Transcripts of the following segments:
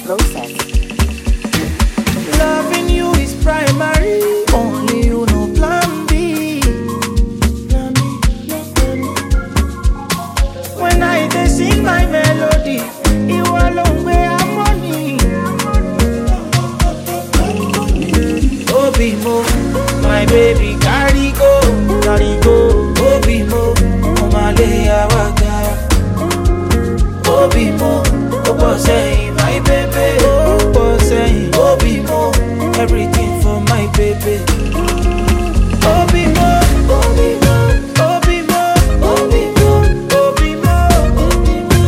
process. Loving you is primary. Only you know plan B. Plan B, no plan B. When I dey sing my melody, ìwọ ló ń gbé harmony. Obi mo, my baby carry go, carry go. Obi mo, mo máa lé àwa ga. Obi mo, ó pọ̀ sẹ́yìn, my baby. Ó pọ̀ sẹ́yìn, Obi mo, everything for my baby. Obi mo, Obi mo, Obi mo, Obi mo, Obi mo, Obi mo.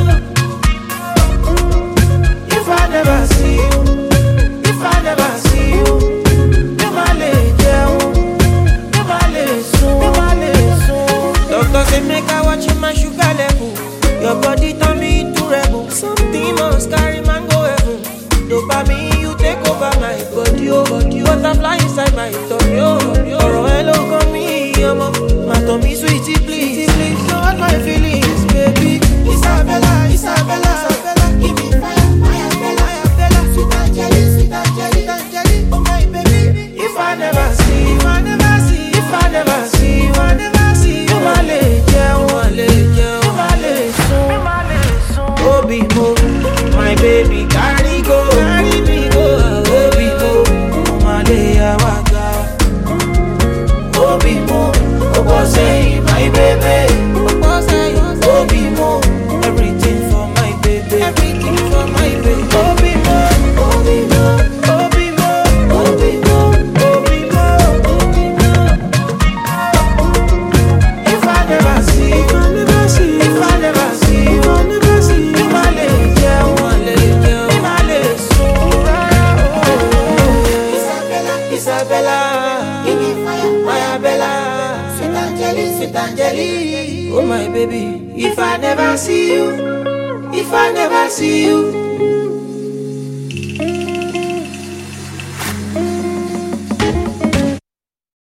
If I never see you, if I never see you, mi ma le jẹun, mi ma le sùn, mi ma le sùn. Doctor say make I watch my sugar level. Your body turn me into rebel. Something must carry man go heaven. Dopamine you take over my body, oh body. Butterfly inside my tummy, oh. Ọ̀rọ̀ ẹ ló kàn mí, ọmọ. Má tàn mí sweetie please, please. Don't hurt my feelings, baby. Isabella, Isabella, Isabella. Give me fire, fire, Bella, fire, Bella. Sweet Angeli, sweet Angeli, sweet Angeli. Oh my baby. If I never see, if I never see, if I never see, if I never see, you ma le jẹun, ma le jẹun, you ma le sùn, you ma le sùn. Obi mo, my baby carry go, carry me go. Obi mo, mo ma le àwa ga. Obi mo, ó pọ̀ sẹ́yìn, my baby. Ó pọ̀ sẹ́yìn, Obi mo, everything for my baby. Everything for my baby. Obi mo, Obi mo, Obi mo, Obi mo, Obi mo, Obi mo. If I never see, if I never see, if I never see, if I never see, mi ma le jẹun, ma le jẹun, mi ma le sùn rárá o. Isabella, Isabella, give me fire, fire Bella, sweet Angeli, sweet Angeli, oh my baby. If I never see you, if I never see you.